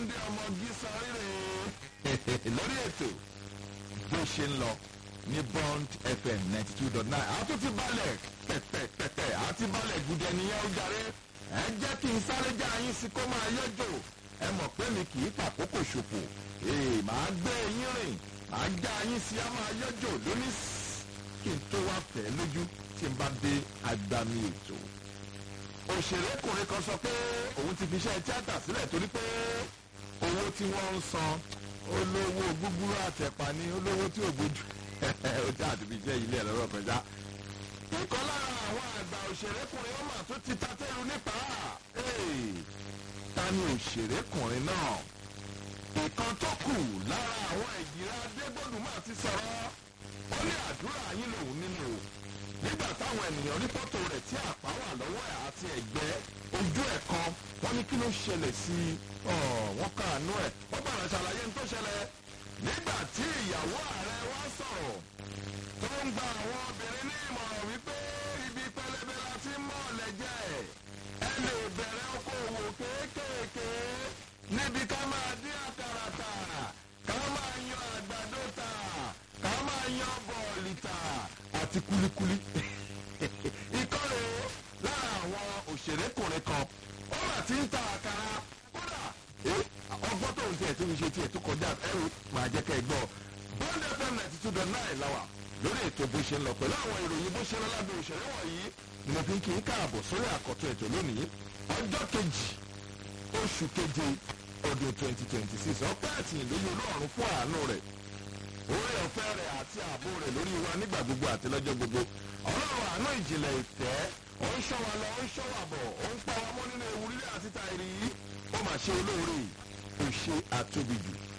túndé ọmọ gísan rírè lórí ètò bó ṣe ń lọ ní bond fm ninety two dot nine àtún ti balẹ̀ pẹ̀pẹ̀pẹ̀pẹ̀ àti balẹ̀ gùdẹ̀ nìyẹn ó jàre ẹ jẹ́ kí n sáré já yín sí kó máa yọjò ẹ mọ̀ pé mi kì í fàkókò ṣòfò ee màá gbé yín rìn màá já yín sí á máa yọjò lónìí kí n tó wá fẹ́ lójú tí n bá dé agbami ètò òṣèrékùnrin kan sọ pé òun ti fi iṣẹ́ tíátà sílẹ̀ torí pé owó tí wọ́n ń san olówó gbúgbúrú àtẹ̀pà ní olówó tí ò gbójú ó jẹ́ àti fi iṣẹ́ ilé ẹ̀rọ kọjá. ìkan lára àwọn àgbà òṣèrékùnrin ọmọ tó ti ta tẹ́lu nípa ta ni òṣèrékùnrin náà. ìkan tó kù lára àwọn ìjìrá adégbòdùmá ti sọ̀rọ̀ ó ní àdúrà yín lòun nínú o nígbà táwọn ènìyàn rí fọ́tò rẹ̀ tí àpá wà lọ́wọ́ ẹ̀ àti ẹ̀gbẹ́ ojú ẹ̀ kan wọ́n ní kí ló ṣẹlẹ̀ sí i wọ́n kàánú ẹ̀ wọ́n bàrà ṣàlàyé ní tó ṣẹlẹ̀ nígbà tí ìyàwó ààrẹ wá sọ̀rọ̀ tó ń gba àwọn obìnrin ní ìmọ̀ràn wípé ibi pẹlẹbẹ la ti mọ̀ lẹ́jẹ̀ ẹ lè bẹ̀rẹ̀ okòwò kéékèèké níbi ká máa dín àkàrà tà ká máa yan àgbàdo tà ká máa yan bọ̀ọ̀lì tà àti kulikuli. ìkọlù lára àwọn òṣèrékùnrin kan ó mà ti ń ta àkàrà kódà ọgbọ́n tó ń tiẹ̀ tó ń ṣe tiẹ̀ tó kọjá ẹrù máa jẹ́ kẹ́ ẹ gbọ́. bond fm ninety two dot nine láwà lórí ètò bó ṣe ń lọ pẹ̀lú àwọn ìròyìn bó ṣe ń lọ lábẹ́ òṣèré wọ̀nyí ni mo fi ń kí n káàbọ̀ sórí àkọ́tún ètò lónìí ọjọ́ kejì oṣù keje ọdún twenty twenty six ọpẹ́ àtìyìn lórí olóòrùn fún àánú rẹ̀ orí ọ̀fẹ́ rẹ̀ àti ààbò rẹ̀ lórí wa nígbà gbogbo àti lọ́jọ́ gbogbo ọlọ́run àánú ìjìnlẹ̀ ìfẹ́ ó ń ṣọ́ wa lọ ó ń ṣọ́ wa bọ̀ ó ń pa wa mọ́ nínú ewu lílé àti tàìrí yìí ó mà ṣe olóore ó ṣe àtóbi jù